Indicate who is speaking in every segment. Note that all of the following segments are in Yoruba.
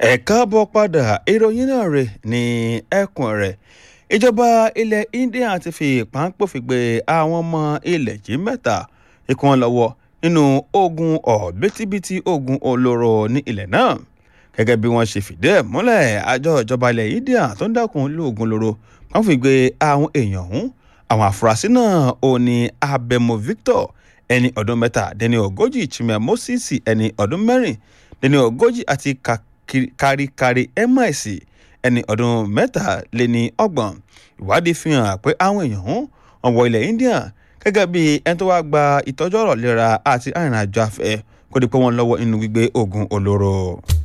Speaker 1: ẹ káàbọ̀ padà ìròyìn náà rè ní ẹkùn rẹ̀ ìjọba ilẹ̀ India ti fi páńpòfin gbé àwọn ọmọ ilẹ̀ yìí mẹ́ta ikú wọn lọ́wọ́ nínú ogun ọ̀bítíbitì ogun olóró ní ilẹ̀ náà gẹ́gẹ́ bí wọ́n ṣe fìdí ẹ̀ múlẹ̀ àjọ ìjọba ilẹ̀ India tó ń dákun lóògùn olóró páńpòfin gbé àwọn èèyàn ọ̀hún àwọn àfúrásì náà ò ní Abemo Victor ẹni ọdún mẹ́tàdínní ogójì Chimia Moses ẹni ọdún mẹ́rìndínní ogójì àti káríkárí ms ẹni ọdún mẹ́tàléní ọgbọ̀n ìwádìí fi hàn pé àwọn èèyàn ọ̀hún wọ́n wọ ilẹ̀ India gẹ́gẹ́ bí ẹni tó wá gba ìtọ́jú ọ̀rọ̀ lera àti arìnrìnàjò afẹ́ kó di pé wọ́n lọ́wọ́ nínú gbígbé oògùn olóró.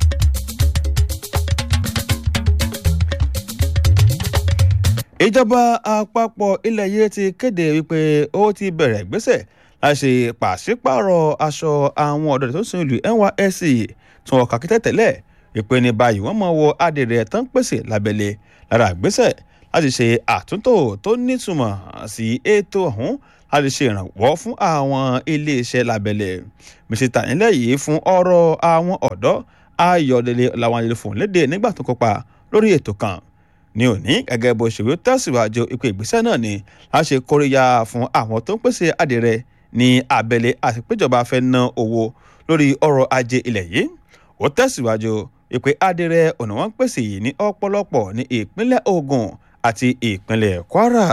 Speaker 1: ìjọba àpapọ̀ ilẹ̀ yìí ti kéde wípé ó ti bẹ̀rẹ̀ ìgbésẹ̀ láti ṣe pàṣípààrọ̀ aṣọ àwọn ọ̀dọ́ tó ń sin ìlú NYSC tí wọ́n kà kí tẹ́tẹ́lẹ̀ ìpè ní báyìí wọ́n máa wọ adìrẹ tó ń pèsè lábẹ́lẹ̀ lára ìgbésẹ̀ láti ṣe àtúntò tó nítumọ̀ sí ètò ọ̀hún láti ṣe ìrànwọ́ fún àwọn iléeṣẹ́ lábẹ́lẹ̀ mísítà nílẹ̀ yìí fún ọ̀rọ̀ àwọn ọ̀dọ́ Ayọ̀délé làwọn àlejò fún léde nígbà tó kópa lórí ètò kan ní òní gẹ́gẹ́ bó ṣe wí tẹ̀síwájú ipò ìgbésẹ̀ náà ni láti ṣe kóríyá fún àwọn tó ń pèsè adìrẹ ní abẹ́lé àti péjọba fẹ́ ná owó lórí ọrọ̀ ajé ilẹ̀ yìí ó tẹ̀síwájú ìpè adìrẹ ọ̀nà wọn pèsè yìí ní ọ̀pọ̀lọpọ̀ ní ìpínlẹ̀ Ògùn àti ìpínlẹ̀ Kwara.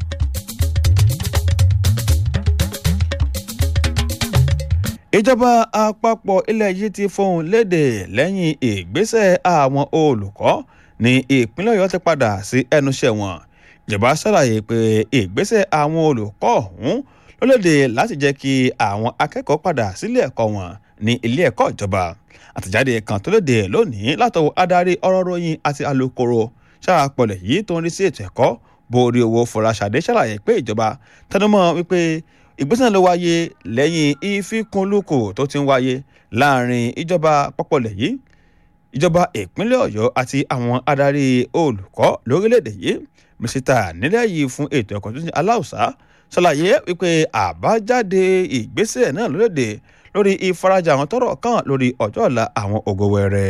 Speaker 1: ìjọba àpapọ̀ ilẹ̀ yìí ti fohùn léde lẹ́yìn ìgbésẹ̀ àwọn olùkọ́ ní ìpínlẹ̀ Ọ̀yọ́ ti padà sí ẹnuṣẹ́ wọn ìjọba ṣàlàyé pé ìgbésẹ̀ àwọn olùkọ́ ọ̀hún ló léde láti jẹ́ kí àwọn akẹ́kọ̀ọ́ padà sílé ẹ̀kọ́ wọn ní ilé ẹ̀kọ́ ìjọba àtẹ̀jáde kan tó léde lónìí látọwọ́ adarí ọ̀rọ̀ ròyìn àti alukoro ṣàpọ̀lẹ̀ yìí tó ń rí sí ètò ẹ̀kọ́ borí owó Fọláṣadé ṣàlàyé pé ìjọba tẹnumọ́ wípé ìgbésẹ̀ ló wáyé lẹ́yìn ìfikùnlukù tó ti ń wáyé láàrin ìjọba pọ́pọ̀lẹ̀ yìí ìjọba ìpínlẹ̀ Ọ̀yọ́ àti àwọn adarí olùkọ́ lórílẹ̀‐èdè yìí mísítà nílẹ̀ yìí fún ètò ẹ̀kọ́ tó ti aláùsá ṣàlàyé wípé àbájáde ìgbésẹ̀ náà lórílẹ̀‐èdè lórí ìfarajì àwọn tọ́rọ̀ kàn lórí ọjọ́ ọ̀la àwọn ògo wẹrẹ.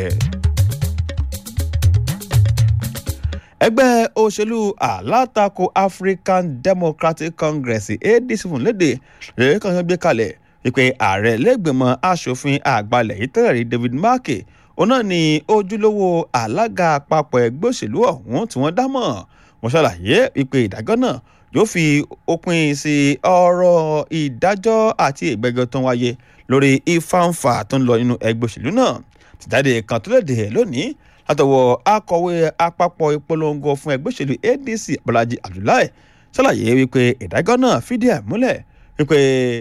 Speaker 1: ẹgbẹ́ òṣèlú alátakò African Democratic Congress ADC fún léde lórí kan gbé kalẹ̀ wípé ààrẹ lẹ́gbẹ̀mọ aṣòfin àgbàlẹ̀ yìí tẹ́lẹ̀ rí David Markey òun náà ni ojúlówó alága àpapọ̀ ẹgbẹ́ òṣèlú ọ̀hún tí wọ́n dámọ̀ wọ́n ṣàlàyé wípé ìdájọ́ náà yóò fi òpin sí ọ̀rọ̀ ìdájọ́ àti ìgbẹ́jọ́ tó ń wáyé lórí ìfàǹfà tó ń lọ nínú ẹgbẹ́ òṣèlú náà tìjáde kan tó léde lónìí látọwọ́ akọ̀wé àpapọ̀ ìpolongo fún ẹgbẹ́ òṣèlú ADC Bọ́lájí Abdullahi ṣàlàyé wípé ìdájọ́ náà fìdí ẹ̀ múlẹ̀ wípé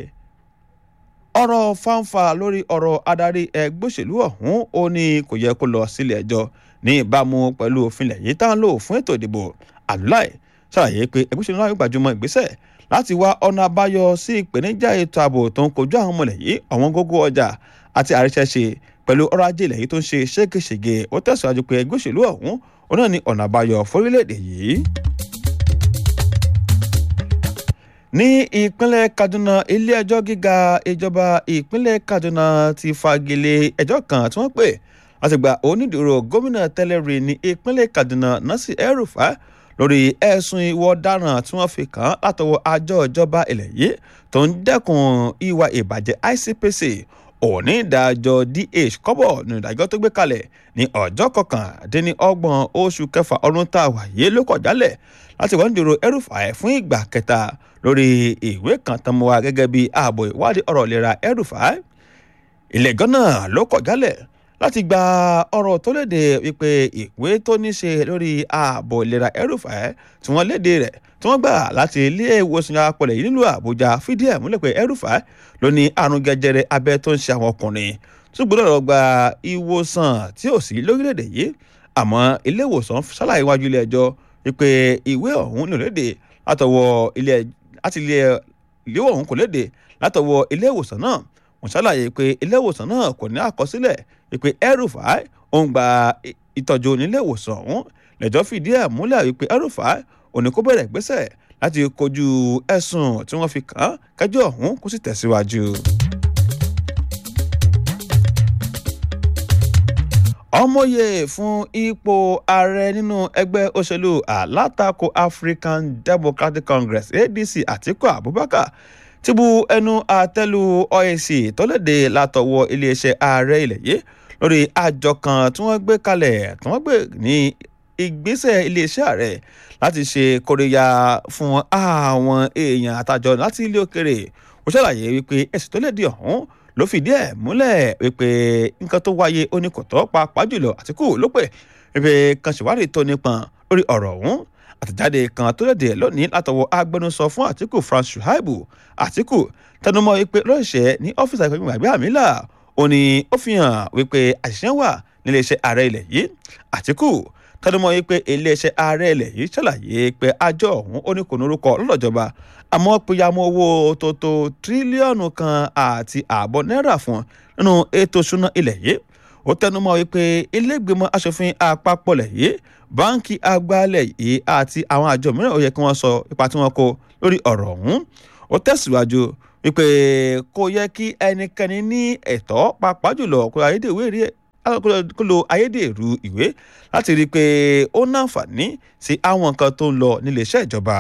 Speaker 1: ọ̀rọ̀ fàǹfà lórí ọ̀rọ̀ adarí ẹgbẹ́ òṣèlú ọ̀hún ó ní kò yẹ kó lọ sílé ẹjọ́ ní ìbámu pẹ̀lú òfin ilẹ̀ yìí tá à ń lò fún ètò ìdìbò Abdullahi ṣàlàyé pé ẹgbẹ́ òṣèlú náà yóò gbajúmọ̀ ìgbésẹ̀ láti wá ọ̀nà àbáyọ sí ìpèníjà ètò ààbò tó ń kojú àwọn ọmọ ilẹ̀ yìí ọ̀wọ́n gógó ọjà àti àríṣẹ́ṣe pẹ̀lú ọrọ̀ ajé ilẹ̀ yìí tó ń ṣe ṣégeṣège ó tẹ̀síwájú pé ẹgbẹ́ òṣèlú ọ̀hún òun náà ní ọ̀nà àbáyọ fórílẹ̀-èdè yìí. ní ìpínlẹ̀ Kaduna ilé-ẹjọ́ gíga ìjọba ìpínlẹ̀ Kaduna ti fagilé ẹjọ́ kan tí wọ́n pè láti gba onídùúró gómìnà tẹ́lẹ̀ rí ní ìpínlẹ̀ Kaduna Nasir El-Rufai lórí ẹ̀sùn ìwà ọ̀daràn tí wọ́n fi kàn án látọwọ́ àjọ ìjọba ilẹ̀ yìí tó ń dẹ́kun ìwà ìbàjẹ́ ICPC òní ìdájọ́ DH kọ́bọ̀ ní ìdájọ́ tó gbé kalẹ̀ ní ọjọ́ kọkàndínlọ́gbọ̀n oṣù kẹfà ọdún tá a wà yé ló kọ̀ jálẹ̀ láti wọ́n dúró El-Rufai fún ìgbà kẹta lórí ìwé kan tán mọ́ wa gẹ́gẹ́ bí ààbò ìwádìí ọ̀rọ̀ ìlera El-Rufai ilé-ẹjọ́ náà ló kọ̀ jálẹ̀ láti gba ọ̀rọ̀ tó léde wípé ìwé tó ní ṣe lórí ààbò ìlera El-Rufai tí wọ́n léde rẹ̀ tí wọ́n gbà láti ilé ìwòsàn apọ̀lẹ̀ yìí nílùú Àbújá fìdí ẹ̀ múlẹ̀ pé El-Rufai ló ní àrùn jẹjẹrẹ abẹ́ tó ń ṣe àwọn ọkùnrin tó gbọ́dọ̀ lọ gba ìwòsàn tí ò sí lórílẹ̀‐èdè yìí àmọ́ ilé ìwòsàn ṣàlàyé wájú ilé ẹjọ́ wípé ìwé ọ̀hún ló léde látọwọ́ ilé láti ilé ìwé ọ̀hún kò léde látọwọ́ ilé ìwòsàn náà wọ́n ṣàlàyé pé ilé ìwòsàn náà kò ní àkọsílẹ̀ wípé El-Rufai ó ń gba ìtọ́jú nílé ìwòsàn ọ̀hún lẹ́jọ́ fìdí ẹ̀ múlẹ̀ wípé El-Rufai òní kó bẹ̀rẹ̀ ìgbésẹ̀ láti kojú ẹ̀sùn tí wọ́n fi kàn án kẹjọ́ ọ̀hún kó sì tẹ̀síwájú. ọmọye fún ipò ààrẹ nínú ẹgbẹ́ òṣèlú alátakò african democratic congress adc atiku abubakar ti bu ẹnu àtẹ́lu oac tọ́lẹ̀dẹ̀ látọwọ́ iléeṣẹ́ ààrẹ ilẹ̀ yìí lórí àjọ kan tí wọ́n gbé kalẹ̀ tí wọ́n gbé ní ìgbésẹ̀ iléeṣẹ́ ààrẹ láti ṣe kóríyá fún àwọn èèyàn àtàjọ láti ilé òkèrè ó ṣàlàyé wípé ẹ̀sìn tó lè di ọ̀hún ló fìdí ẹ̀ múlẹ̀ wípé nǹkan tó wáyé oníkọ̀tọ́ pàápàá jùlọ àtìkù ló pè wípé kan ṣèwádìí tó nípọn lórí ọ̀rọ̀ ọ̀hún àtẹ̀jáde kan tó léde lónìí látọwọ́ agbẹnusọ fún àtìkù france shuaibu àtìkù tẹnumọ́ wípé lọ́ọ̀ṣẹ́ ní ọ́fíìsì àgbẹ̀gbẹ̀ gbàgbé àmìlà ó ní ó fi hàn wípé àṣìṣe wà níléeṣẹ́ ààrẹ ilẹ̀ yìí àtìkù tẹnumọ́ wípé iléeṣẹ́ ààrẹ ilẹ̀ yìí ṣàlàyé pé àjọ ọ̀hún ó ní kò ní orúkọ lọ́dọ̀jọba àmọ́ péyàmọ́ owó tó tó tírílíọ̀nù kan àti ààbọ̀ náírà fún nínú ètò ìṣúná ilẹ̀ yìí ó tẹnumọ́ wípé ilégbèmọ̀ asòfin àpapọ̀ lẹ̀ yìí báńkì àgbàlẹ̀ yìí àti àwọn àjọ mìíràn ó yẹ kí wọ́n sọ ipa tí wọ́n kó lórí ọ̀rọ̀ ọ̀hún ó tẹ̀síwájú wípé kò yẹ kí ẹnikẹ́ni ní ẹ̀tọ́ pàápàá jùlọ kó ayédèrú èrè kó lo ayédèrú ìwé láti rí i pé ó náǹfààní sí àwọn nǹkan tó ń lọ níléeṣẹ́ ìjọba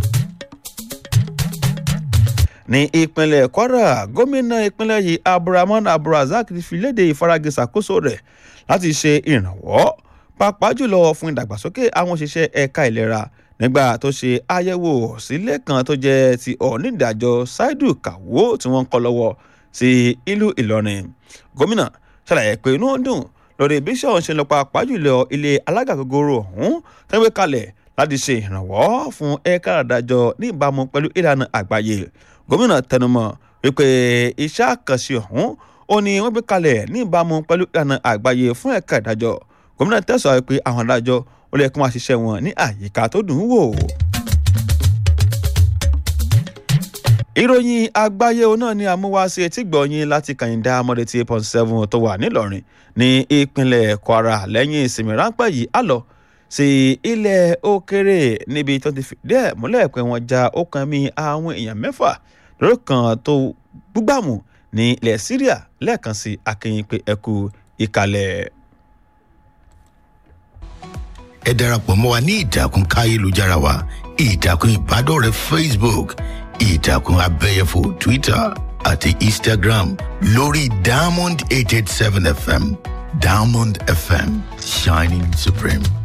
Speaker 1: ní ìpínlẹ̀ kwara gómìnà ìpínlẹ̀ yìí abdulrahman abdulrasaq ti fi léde ìfaragé ṣàkóso rẹ̀ láti ṣe ìrànwọ́ pàápàá jùlọ fún ìdàgbàsókè àwọn òṣìṣẹ́ ẹ̀ka ìlera nígbà tó ṣe àyẹ̀wò sílé kan tó jẹ́ ti onídàájọ́ ṣáídù kàwó tí wọ́n ń kọ́ lọ́wọ́ sí ìlú ìlọrin gómìnà ṣàlàyé pé inú dùn lórí bí sọ̀hún ṣe lọ pàápàá jùlọ ilé alága gogoro ọ̀hún tẹ́wé kalẹ̀ láti ṣe ìrànwọ́ fún ẹ̀ka àdájọ́ ní ìbámu pẹ̀lú ìlànà àgbáyé gómìnà tẹnumọ́ wípé iṣẹ́ àkànṣe ọ̀hún ó ní wọ́n gbé kalẹ̀ ní ìbámu pẹ̀lú ìlànà àgbáyé fún ẹ̀ka ìdájọ́ gómìnà tẹ̀sán pé àwọn adájọ́ ó lè kí wọ́n ṣiṣẹ́ wọn ní àyíká tó dùn ún wò. ìròyìn àgbáyé náà ni àmúwáṣe tí gbọ̀nyìn láti kàyìndá mọ́dé tí eight point seven tó wà nílọrin ní ìpínlẹ̀ kwara lẹ́yìn ìsinmi ráńpẹ́ yìí á lọ sí ilẹ̀ òkèrè níbi tó ti fìdí ẹ̀ múlẹ̀ pé wọ́n já ọkàn mi àwọn èèyàn mẹ́fà lórí kan tó gbúgbàmù ní ilẹ̀ syria lẹ́ẹ̀kan sí akínyìn pé ẹkú ìkàlẹ̀.
Speaker 2: ẹ darapọ̀ mọ́ wa ní ìtàkùn káyélujára wa ìtàkùn ìbádọ́rẹ̀ẹ́ facebook ìtàkùn abẹ́yẹfò twitter àti instagram lórí diamond eight eight seven fm diamond fm shining supreme.